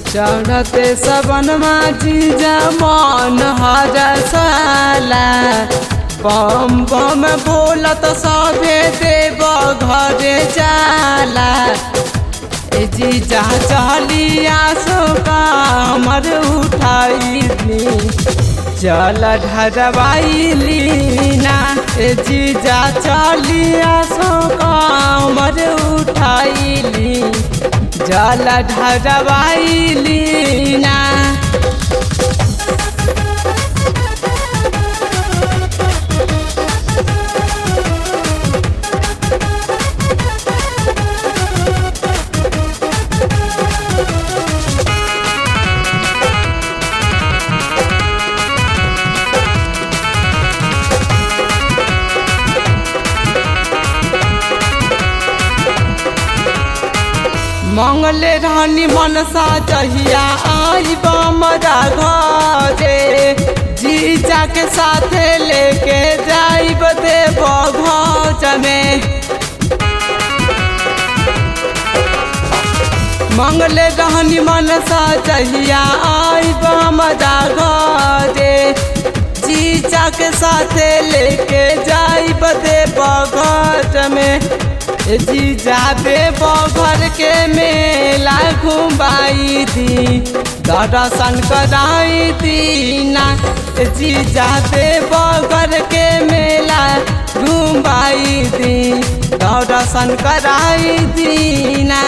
चढ़ते सबनमा जीजा मन हरसाला बम बम बोलत सभे देव घरे जाला ए जीजा चलिया सो कामर उठाई जल ढरवाइली ना ए जीजा चलिया सो कामर उठाइली जल ढरवाइली ना मंगले रहनी मनसा जहिया आई बमरा घरे जीजा के साथे लेके जाइब देव घज में मंगले रहनी मनसा जहिया आई बमरा घरे जीजा के साथे लेके जाइब देव घज में जीजा बगर के मेला घुमाई दी दर्शन कराई दीना जीजा बगर के मेला घुमाई दी दर्शन कराई दीना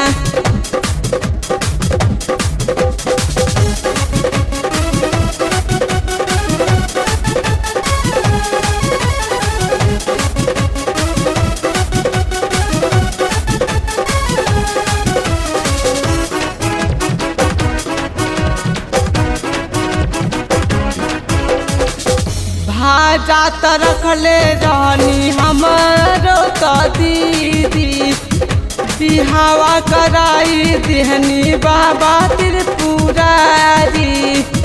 भाजा त रखले रहनी हमारो त दीदी बिहावा कराई दिहनी बाबा त्रिपुरारी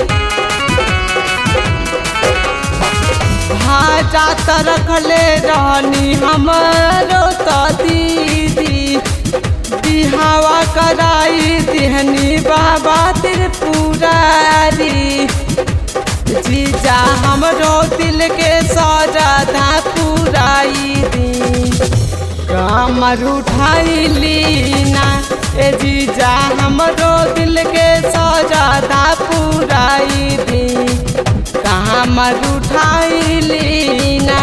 भाजा त रखले रहनी हमारो त दीदी बिहावा कराई दिहनी बाबा त्रिपुरारी जीजा हमरो दिल के सजा पुराई दी कमर उठाई लीना ए जीजा हमरो दिल के सजा पुराई दी कमर उठाई लीना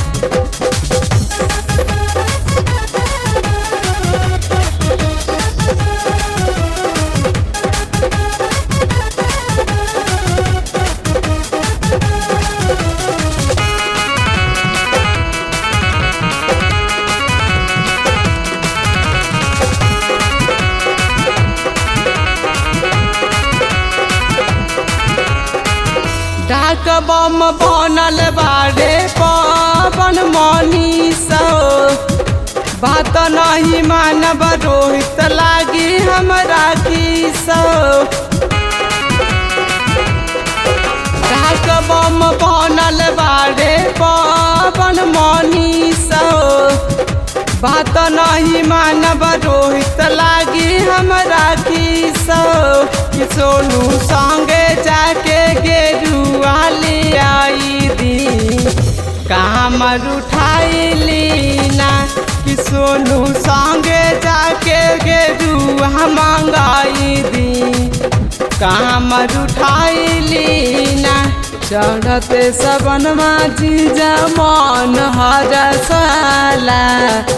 डाक बम बनल बारे पवन मनीष बात नहीं मानब रोहित लागी हमरा किस डाक बम बनल बारे पवन मनीष बात नहीं मानब रोहित लागी हमरा किस सोनू संगे जाके गेरुआ ले आई दी कामर उठाई लीना कि सोनू संगे जाके गेरुआ मंगाई दी कामर उठाई लीना चढ़ते सबनमा जीजा मन हरसाला